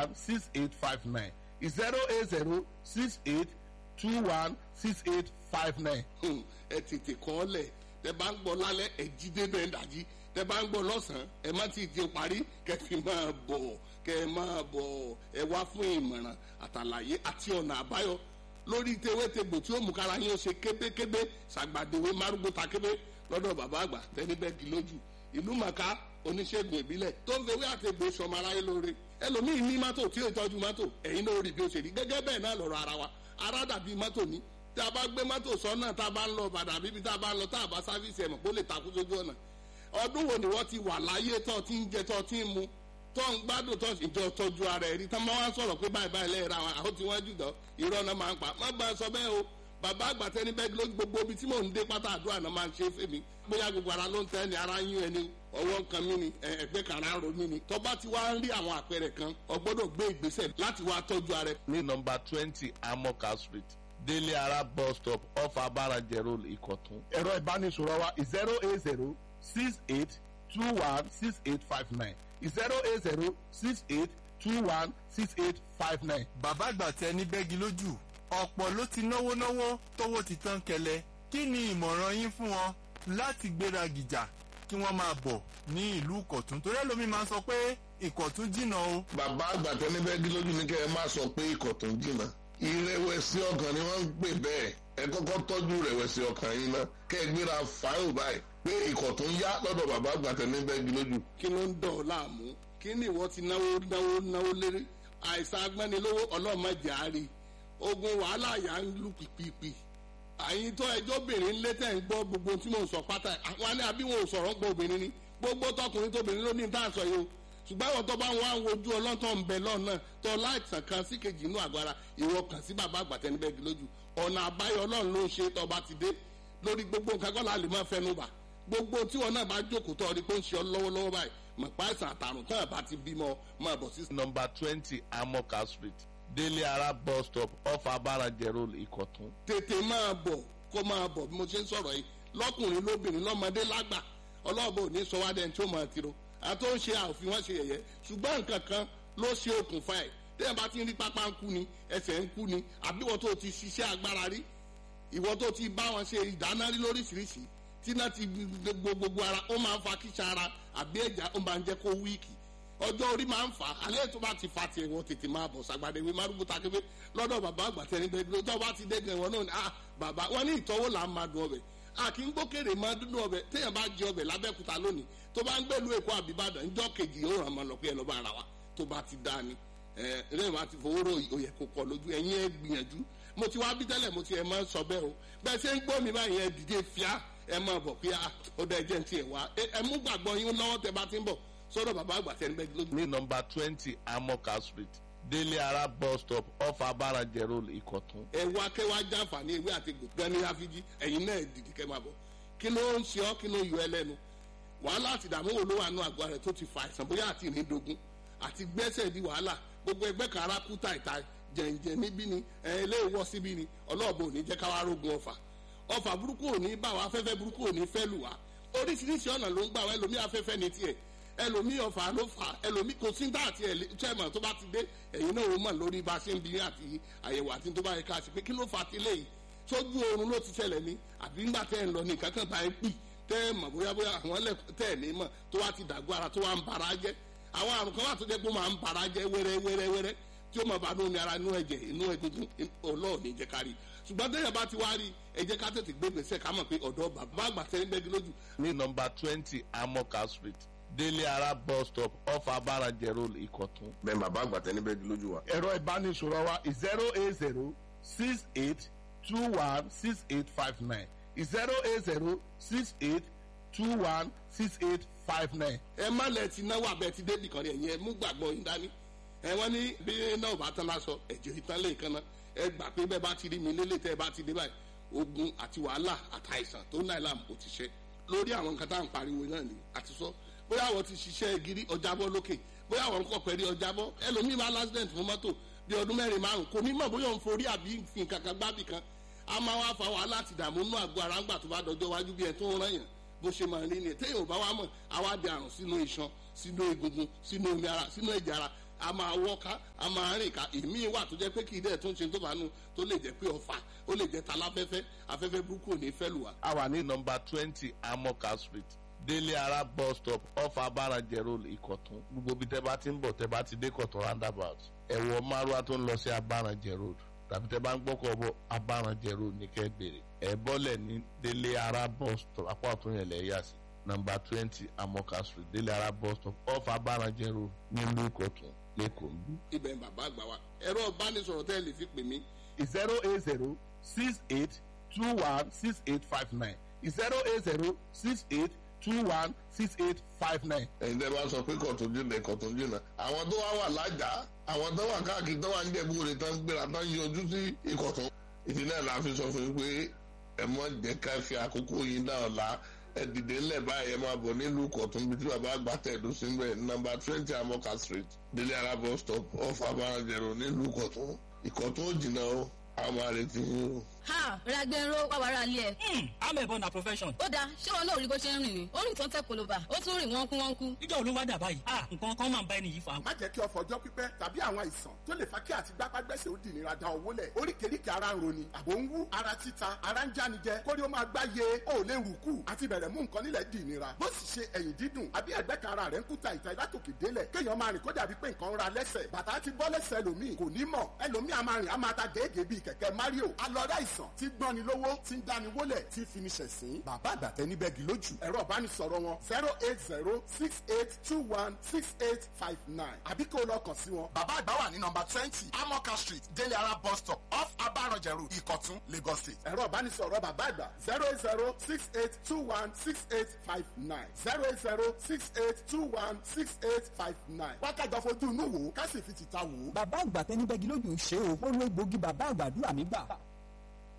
one six eight five nine zero eight zero six eight two one six eight five nine. ẹ tètè kọ́ ọ lẹ̀ tẹ bá ń gbọ́ lálẹ́ ẹ jí débẹ̀ ń dàjí tẹ bá ń gbọ́ lọ́sàn-án ẹ má ti di parí kẹ fi máa bọ̀ kẹ máa bọ̀ ẹ wá fún ìmọ̀ràn àtàlàyé àti ọ̀nà àbáyọ lórí tewétegbò tí ó mú kára yín ó ṣe kébékébé ṣàgbàdéwé márùgbó ta kébé lọ́dọ̀ bàbá àgbà tẹnibẹ́gì lójú ìlú màkà oníṣègùn ìbílẹ̀ tó ń fewé àtẹ̀gbò sọmọ aráyé lóore ẹlòmíì ní mọ́tò tí ó tọ́jú mọ́tò ẹ̀yin náà rí bí ó ṣe rí gẹ́gẹ́ bẹ́ẹ̀ náà lọ́rọ̀ ara wa ara dàbí mọ́tò ní tí a bá gbé mọ́tò sọ́nà tá a bá ń lọ bàdà bíbí tá a bá ń lọ tá a bá sáfíìsì ẹ̀mọ̀ kó lè takú sójú ọ̀nà ọdún wo ni wọ́n ti wà láyé tó ti ń jẹ tó ti ń mu tó ń gbádùn tó ìjọ tọ́jú ara ẹ̀ rí tán máa wá sọ̀rọ̀ pé báyìí báyìí lẹ́yìn ra wọn àwọn tí wọ́n jù dán irọ́ náà máa ń pa má bá a sọ bẹ́ẹ̀ o bàbá àgbà tẹni bẹ́ẹ̀ ló gbogbo ibi tí mò ń dé pátá àdúrà náà máa ń ṣe é fèmí bóyá gbogbo ara ló ń tẹ́ ni ara yún ẹni ọwọ́ kan mí ni ẹgbẹ́ kan ara ro mí ni tó bá ti wá ń rí àwọn àpẹẹrẹ kan o gbọ́dọ̀ gbé ìgbésẹ̀ láti wá tọ́jú ara ẹ̀. ní nọmba twenty amoka street délé ara bus stop off abarajẹ road ìkọ̀tún. ẹ̀rọ ìbánisọ̀rọ̀ wa zero eight zero six eight two one six eight five nine zero eight zero six eight two one six eight five nine. bàbá àgbà tẹ ní bẹ́gi lójú ọ̀pọ̀ ló ti náwó náwó tówó ti tán kẹlẹ̀ kí ni ìmọ̀ràn yín fún wọn láti gbéra gìjà kí wọ́n máa bọ̀ ní ìlú ìkọ̀tún torí ẹlòmíín máa ń sọ pé ìkọ̀tún jìnnà o. bàbá àgbà tẹni bẹ́ẹ̀ lójú ní kẹ́ ẹ má sọ pé ìkọ̀tún jìnnà ìrẹ̀wẹ̀sì ọkàn ni wọ́n ń pè bẹ́ẹ̀ ẹ kọ́kọ́ tọ́jú ìrẹ̀wẹ̀sì ọkàn yín náà kẹ́ ẹ gbéra fáìlì báyìí pé ìkọ̀tún yá lọ́dọ̀ bàbá àgbà tẹni bẹ́ẹ̀ lójú. kí ló ń dọ̀ ọ́ láàmú kí ni ìwọ ti náwó náwó náwó léré àìsàn agbẹ́nilówó ọlọ́mọdé àárí ogun wàhálà yà ń lù pìpìpì àyìn tó ẹjọ́ obìnrin ńlẹ́ tẹ̀ ń gbọ́ gbogbo tí mò ń sọ pátá àwọn alẹ́ àbí wọn ò sọ̀rọ̀ ń gbọ́ obìnrin ni gbogbo tọkùnrin tóbìnrin ló ní ní táà sọ yìí o ṣùgbọ́n àwọn tó bá ń wá ń wojú ọlọ́tọ̀ ń bẹ lọ́nà tó láìsàn kan sí kejì inú àgọ́ ara ìwọ kàn sí bàbá àgbàtẹ́nibẹ́gi lójú ọ̀nà àbáyọ ọlọ́run ló ń ṣe tó bá ti dé lórí gbogbo nǹkan kọ́ la lè máa fẹnu bà gbogbo tí wọn náà bá jókòó tó ọdí pé ń ṣe ọ lọ́wọ́lọ́wọ́ báyìí mọ̀ pa àìsàn àtàrùn tán àbá ti bímọ máa bọ̀ sí. nọmba twenty amoka street délé ara bus stop off abarajẹ road ìkọ̀tún. tètè máa bọ̀ kó máa bọ̀ bí mo ṣe ń sọ̀rọ̀ yìí lọ́kùnrin lóbìnrin lọ́mọdé lágbà ọlọ́ọ̀bọ ò ní sọ wá dẹ́n tí ó máa tiro àtó ń ṣe àòfin wọn ṣe yẹ̀yẹ́ ṣùgbọ́n nǹkan kan ló ṣe okùnfà ẹ̀ tẹ́yìn bá ti ń rí pápá ń kú ni ẹsẹ̀ ń kú ni àbí wọ́n tó ti ṣiṣẹ́ agbára rí ìwọ tó ti bá wọn ṣe ìdáná rí lóríṣiríṣi tí náà ti gbogbo ara ó máa ń fa kíṣà ara àbí ẹ̀já ó máa ń jẹ́ kó wíìkì ọjọ́ orí máa ń fà á alẹ́ tó bá ti fa tiẹ̀ wọ́n tètè máa bọ̀ sàgbàdé ìwé márùn bùtà kébé lọ́dọ̀ bàbá àgbà tẹ̀lé bẹ́ẹ̀ tó bá ti dé gan wọn náà ni ah bàbá wọn ní ìtọ́wò là ń máa dùn ọbẹ̀ a kì í gbókèrè máa dúdú ọbẹ̀ téèyàn bá jẹ ọbẹ̀ lábẹ́kúta lónìí tó bá ń gbèlú èkó àbíbàdàn ńjọ́ kejì yóò ràn máa lọ pé ẹ lọ́ bá ara wa tó bá ti dá ni ẹ ẹ máa ti fowó rò òyẹ kó kọ lójú ẹ̀yin ẹ gbìyànjú mo ti wá bí tẹ́lẹ̀ mo ti ẹ̀ máa sọ bẹ́ẹ̀ o bẹ́ẹ̀ ṣe ń gbọ́ mi báyìí ẹ dìde fíà ẹ máa bọ̀ pé ó dá ẹjẹ́ ti ẹ̀ wá ẹ mú gbàgbọ́ yín lọ́wọ́ tẹ bá ti ń bọ̀ sọ́dọ̀ bàbá àgbà tẹ́ ń bẹ́ lójú. ní nọmba twenty amoka street délé ara bus stop off abarajẹ road ìkọ̀tún. ẹ wá kẹ́ wá jàǹfààní ewé àti gbòǹgàn ní àfijì ẹ̀yin náà dìde kẹ́ máa bọ̀ kí ló ń ṣe ọ́ kí ló yọ ẹ lẹ́nu wàhálà àti ìdààmú wo ló wà nù àgọ́ rẹ̀ tó ti fa àìsàn bóyá àti ìrìndògún àti gbẹ́sẹ̀ di wàhálà gbogbo ẹgbẹ́ kan ara kú tàìtà jẹ̀ǹjẹ̀ níbí ni ilé ìwọ síbí ni ọlọ́ọ̀bù ò ní jẹ́ káwá rógun ọ̀fà ọ̀fà burúkú ò ní bá wa afẹ́fẹ́ burúkú ò ní fẹ́ lù wá oríṣiríṣi ọ̀nà ló ń gbà wá ẹlòmí afẹ́fẹ́ ní tiẹ̀ ẹlòmí ọ̀fà ló fà ẹlòmí kò sí dá àti ẹ̀lẹ́tẹ̀mọ̀ tó bá ti dé ẹ̀yin náà ó mọ̀ lórí bá a ṣe ń bí àti àyẹ̀wò àti tó bá yẹ ká ṣe pé kí ló fà á ti léyìí sójú oorun ló ti ṣẹlẹ̀ ní àbí ńgbà tẹ́ ẹ̀ ń lọ ní kankan bá ẹ pì tẹ́ ẹ mọ̀ bóyá bóyá àwọn ẹlẹ́kùn tẹ́ ẹ̀ ní mọ̀ tó wá ti dàgbọ́ ara tó wá ń bara jẹ́ àwọn àrùn kan wà tó jẹ́ pé ó máa ń bara jẹ́ wẹ́rẹ́ wẹ́rẹ́ wẹ́rẹ́ tí ó máa bá lómi ara inú ẹ̀jẹ̀ inú egungun ọlọ́ọ̀ ní jẹ́ kárí ṣùgbọ́n tẹ́yẹ̀ bá ti wá rí ẹ jẹ́ ká tètè gbé gbèsè ká mọ̀ pé ọ̀dọ́ bàbá àgbà tẹ́lẹ̀ gbẹ́gi lójú. ní nọmba twenty amoka street délé ara bus stop off abarajẹ road ìkọ̀tún. bẹ́ẹ̀ bàbá àgbà tẹni bẹ́ẹ̀ lójú wa. ẹ̀rọ ìbánisọ̀rọ̀ wa zero eight zero six eight two one six eight five nine zero eight zero six eight two one six eight five nine. ẹ má lẹ ti náwó abẹ ti débì kan ní ẹ̀yìn ẹ mú gbàgbọ́ yín dání ẹ wọ́n ní bí náà bá tán lásọ ẹ̀jẹ̀ ìtàn lè kan náà ẹ gbà pé bẹ́ẹ̀ bá ti rí mi lélẹ̀ tẹ́ ẹ bá ti dé báyìí ogun àti wàhálà àtàìsàn tó náà làm kò ti ṣe lórí àwọn nǹkan tá à ń pariwo náà ni àti sọ bóyá àwọn ti ṣiṣẹ́ gírí ọjàbọ́ lókè bóyá àwọn nǹkan pẹ̀lú ọjàbọ́ ẹlòmíì máa lásìdẹ̀ntì fún mọ́tò bí ọdún mẹ́rin márùn kò ní mọ̀ bóyá òun forí àbí fi nǹkan kan gbábì kan a máa wá fa wàhálà àti ìdààmú nínú àgọ́ ara ńgbà tó bá dọjọ́ wájú bí ẹ tó ń rán yàn bó ṣe máa rí ni téèyàn ò bá wá mọ̀ àwa di àrùn sínú iṣan sínú egungun sínú omi ara sínú ẹ̀jẹ̀ ara a máa wọ́ká a máa rìn ká èmi wà tó jẹ́ pé kì í dẹ̀ tó ń ṣe tó bá nu tó lè jẹ́ pé ọ̀fà ó lè jẹ́ taláfẹ́fẹ́ afẹ́fẹ́ burúkú ò ní fẹ́ lù wá. a wà ní nọmba twenty amoka street délé ara bus stop off abarajẹ road ìkọ̀tún gbogbo bí tẹ́ bá ti ń bọ̀ tẹ́ bá ti dé kọ̀tún roundabout ẹ̀wọ̀ márùwá tó ń lọ sí abarajẹ road tàbí tẹ́ bá ń gbọ́kọ̀ bọ̀ abarajẹ road ní kẹ́ bèrè ẹ̀ bọ́lẹ̀ ní délé ara bus stop apá ọ̀tún yẹn lẹ̀ yà sí nọmba twenty amoka street délé ara bus stop off abarajẹ road nílùú ìkọ̀tún lẹ́kọ̀ọ́ ń bí. ibẹ̀ ń bàbá àgbà wa ẹ̀rọ ìbánisọ̀rọ̀ tẹ́ ẹ lè fi pè mí zero eight zero six eight two one six eight five nine zero eight zero six eight two one six eight five nine. ẹ̀yin tẹ́ bá sọ pé kọ̀tún jìnnà kọ̀tún jìnnà àwọn tó wá wà lájà àwọn tó wà káàkiri tó wà ń jẹ̀bú rẹ̀ tán gbéra tán yọjú sí ìkọ̀tún ìdí náà la fi sọ fún yín pé ẹ mọ̀ jẹ́ ká fi àkókò yín náà la ẹ dìde ńlẹ̀ báyìí ẹ máa bọ̀ nílùú kọ̀tún bí tí bàbá àgbà tẹ̀dó sí mbẹ̀ nọmba twenty amoka street délé ara bus stop off abarajẹ̀rọ nílùú kọ̀tún ìkọ̀tún ò jìnnà o àwọn máa retí yín o. ha ragbero wàwàrà ilé ẹ. Hmm, I'm a born na profession. ó dáa ṣé wọn náà rí bó ṣe ń rìn ni ó rìn tó ń tẹ koloba ó tún rìn wọ́n kú wọ́n kú. Níjọ́ olówó dà báyìí. Ah, nǹkan kan máa ń bá ẹni yìí fa. má jẹ́ kí ọ̀fọ̀ ọjọ́ pípẹ́ tàbí àwọn àìsàn tó lè fa kí àti gbápágbẹ́sẹ̀ ó dìnira da owó lẹ̀ oríkèéríkèé ara ń roni àbò ń wú ara títa ara ń jánijẹ kórí ó máa gbá ye ó lè rù kù àti bẹ̀rẹ̀ mú nǹkan nílẹ̀ dìnira bó sì ṣe ẹ̀yìn dídùn àbí ẹ̀gbẹ́ kan ara rẹ̀ ń kúta ìta látòkè délẹ̀ kéèyàn máa rìn kó dàbí pé nǹkan ń ra lẹ́sẹ̀ bàtà ti bọ́ lẹ́sẹ̀ ẹlòmíì kò ní mọ̀ ẹlòmíì a máa rìn a máa ta gèégèé bíi kẹ̀kẹ́ Mario alọ́dá ìsàn tí gbọ́ni lówó tí ń dáni wólẹ̀ tí fi ni ṣẹ̀sín bàbá àgbàtẹ́ níbẹ̀ gì lójú ẹ̀rọ ìbánisọ̀rọ̀ wọn zero eight zero six eight two one six eight five nine àbí kó o lọ kàn sí wọn. bàbá àgbà wà ní nọmba twenty amoka street délé ara bus stop off abarọ̀jẹ̀rù ìkọ̀tún lagos state. ẹ̀rọ ìbánisọ̀rọ̀ bàbá àgbà zero eight zero six eight two one six eight five nine zero eight zero six eight two one six eight five nine. wákàtí fojú inú wò ó ká sì fi tìta wò ó. bàbá àgbà tẹni bẹ́gi lójú ń ṣe o ó lo egbògi bàbá àgbàdúrà mi gbà